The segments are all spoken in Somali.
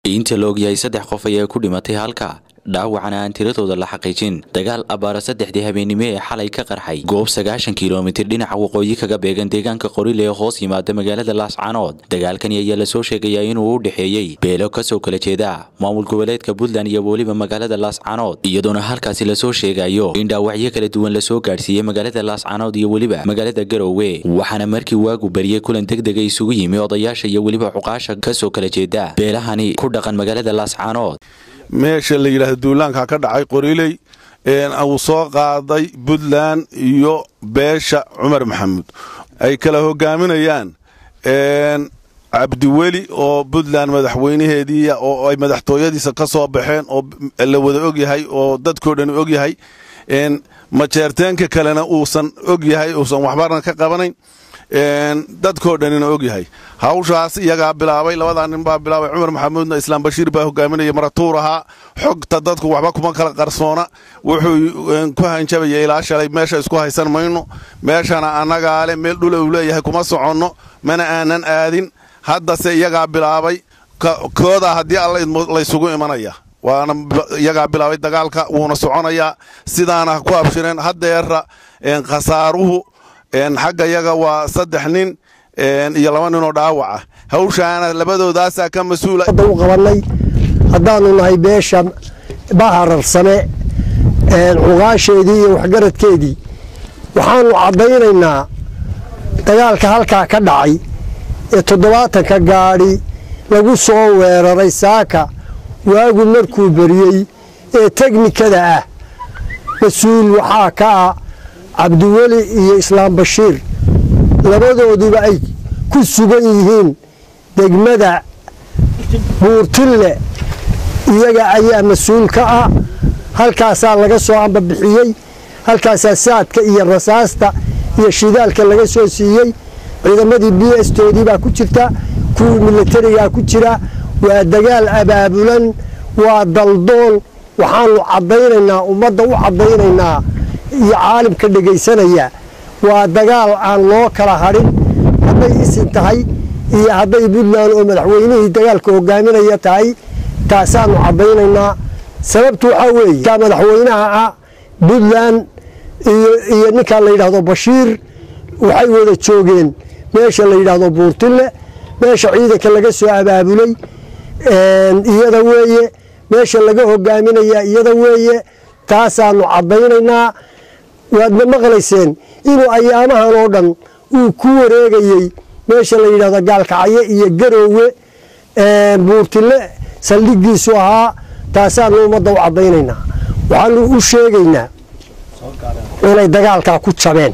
inta la ogyahay saddex qof ayaa ku dhimatay halka dhaawacana aan tiradooda la xaqiijin dagaal abaara saddexdii habeennimo ee xalay ka qarxay goob sagaashan kilomitir dhinaca waqooyi kaga beegan deegaanka qorile ee hoos yimaada magaalada laascanood dagaalkani ayaa lasoo sheegayaa inuu u dhexeeyey beelo kasoo kala jeeda maamul goboleedka puntland iyo weliba magaalada laascanood iyadoona halkaasi lasoo sheegayo in dhaawacyo kala duwan lasoo gaadhsiiyey magaalada laascanood iyo weliba magaalada garowe waxaana markii waagu bariyey kulan degdega isugu yimi odayaasha iyo weliba cuqaasha kasoo kala jeeda beelahani ku dhaqan magaalada laascanood meesha la yidhaahdo duulaanka ka dhacay qoriley uu soo qaaday puntland iyo beesha cumar maxamuud ay kala hogaaminayaan cabdiweli oo puntland madaxweynaheedii oo ay madaxtooyadiisa ka soo baxeen oo la wada ogyahay oo dadkoo dhan ogyahay majeerteenka kalena uusan ogyahay uusan waxbarna ka qabanayn dadkoo dhanina ogyahay hawshaas iyagaa bilaabay labadaa nin baa bilaabay cumar maxamuudna islaam bashiir baa hogaaminaya maratuur ahaa xogta dadku waxba kuma kala qarsoona wuxuu ku hanjabaya ilaa shalay meesha isku haysan mayno meeshana annagaa le meel dhula uu leeyahay kuma soconno mana aanan aadin haddase iyagaa bilaabay koodaa haddii alla laysugu imanaya waana iyagaa bilaabay dagaalka wuuna soconayaa sidaana ku abshireen haddeera khasaaruhu xagga yaga waa saddex nin iyo laba ninoo dhaawaca hawshaana labadoodaasaa ka mas-uula u qabanay haddaanu nahay beesha bahararsame cuqaasheedii iyo waxgaradkeedii waxaanu caddaynaynaa dagaalka halkaa ka dhacay ee toddobaatanka gaadhi lagu soo weeraray saaka waagu markuu beriyey ee teknikada ah mas-uul waxaa ka ah cabdiweli iyo islaam bashiir labadooduba ay ku sugan yihiin degmada buurtille iyaga ayaa mas-uul ka ah halkaasaa laga soo ambabixiyey halkaasaa saadka iyo rasaasta iyo shidaalka laga soo siiyey ciidamadii b s toodii baa ku jirta kuwii milatarigaa ku jira waa dagaal abaabulan waa daldoon waxaanu caddaynaynaa ummadda u caddaynaynaa iyo caalimka dhegaysanaya waa dagaal aan loo kala hadhin hadday isin tahay iyo hadday puntland oo madaxweynihii dagaalka hogaaminaya tahay taasaanu caddaynaynaa sababtu waxaa weeye kaa madaxweynaha ah puntland iyo ninkaa la yidhaahdo bashiir waxay wada joogeen meesha la yidhaahdo buurtille meesha ciidanka laga soo abaabulay iyada weeye meesha laga hogaaminaya iyada weeye taasaanu caddaynaynaa waadna maqlayseen inuu ayaamahan oo dhan uu ku wareegayey meesha la yidhahdo gaalkacyo iyo garoowe buurtille saldhigiisu ahaa taasaanu ummadda u caddaynaynaa waxaanu u sheegaynaa inay dagaalkaa ku jabeen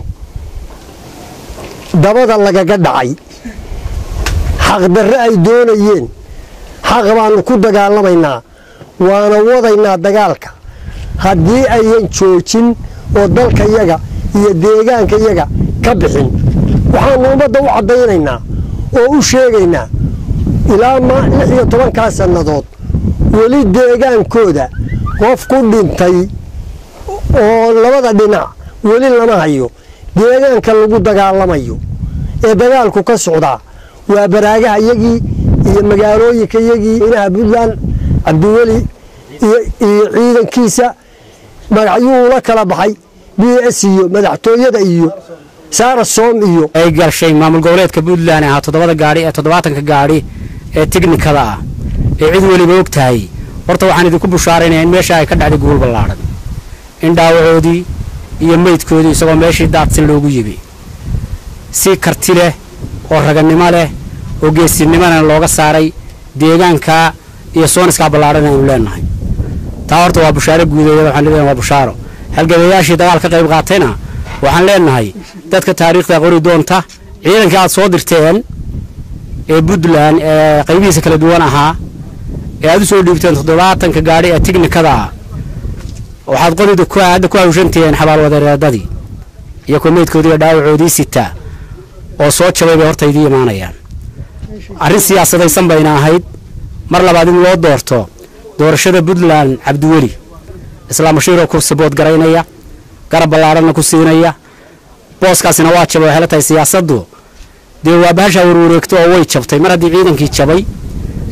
dabada lagaga dhacay xaqdarre ay doonayeen xaq baanu ku dagaalamaynaa waana wadaynaa dagaalka haddii ayan joojin oo dalkayaga iyo deegaankayaga ka bixin waxaanu ummadda u caddaynaynaa oo u sheegaynaa ilaa lix iyo tobankaa sannadood weli deegaankooda qof ku dhintay oo labada dhinac weli lama hayo deegaanka lagu dagaalamayo ee dagaalku ka socdaa waa baraagaha yagii iyo magaalooyinka yagii inaha puntland cabdiweli iyo ciidankiisa magacyuu la kala baxay b s iyo madaxtooyada iyo saarasom iyo ay gashay maamul goboleedka puntland ahaa toddobada gaadhi ee toddobaatanka gaadhi ee tiknikada ah ee cid weliba og tahay horta waxaan idinku bushaaraynaya in meesha ay ka dhacday guul ballaadhan in dhaawacoodii iyo meydkoodii isagoo meeshii daadsan loogu yimi si karti leh oo raganimo leh oo geesinimona looga saaray deegaanka iyo sooniskaa ballaadhan aynu leenahay taa horta waa bushaaro guudeeya waxaan leeyahay waa bushaaro halgadayaashii dagaal ka qayb qaatayna waxaan leenahay dadka taariikhda qori doonta ciidankii aad soo dirteen ee puntland ee qaybihiisa kala duwan ahaa ee aad u soo dhiibteen toddobaatanka gaadhi ee tiknikada ah waxaad qorida hadda ku hawshantihiin xabaalwadeereedadii iyo kuwa meydkoodii iyo dhaawacoodii sitaa oo soo jabay bay horta idii imaanayaan arrin siyaasadaysan bayna ahayd mar labaad in loo doorto doorashada puntland cabdiweli islaam bashiiroo ku saboodgaraynaya garab ballaadhanna ku siinaya booskaasina waa jabay waxay la tahay siyaasaddu dee waa bahashaa warwareegto oo way jabtay mar haddii ciidankii jabay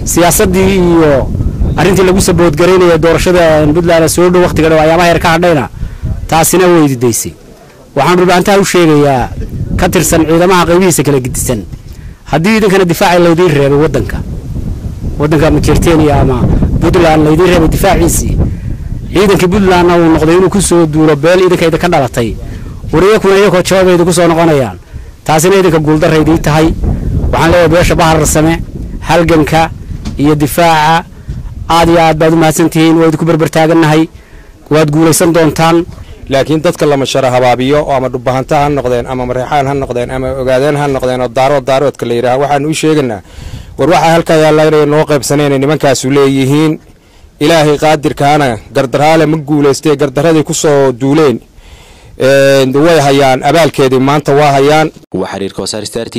siyaasaddii iyo arrintii lagu saboodgaraynaya doorashada puntland soo dhow wakhtiga dhow ayaamaha yar ka hadhayna taasina weydidaysay waxaan dhulbaantaha u sheegayaa ka tirsan ciidamaha qaybihiisa kala gedisan haddii idinkana difaaci laydiin reebay waddanka waddanka majerteniya ama puntland laydiin reebay difaaciisii ciidankii puntlandna uu noqday inuu ku soo duulo beel idinka idinka dhalatay war iyakuna iyakoo jawaabay idinku soo noqonayaan taasina idinka guuldarraydii tahay waxaan leeyahay beesha bahararsame halganka iyo difaaca aad iyo aad baad u mahadsantihiin waa idinku berbertaagannahay waad guulaysan doontaan laakiin dadka lama shara habaabiyo oo ama dhubahanta ha noqdeen ama mareexaan ha noqdeen ama ogaadeen ha noqdeen oo daarood daaroodka la yidhaah waxaanu u sheegaynaa war waxaa halkaa yaalla inay noo qaybsaneen nimankaasu leeyihiin ilaahay qaadirkaana gardaraale ma guulaystee gardaradii ku soo duuleen way hayaan abaalkeedii maanta waa hayaan waa xiriirka wasaar star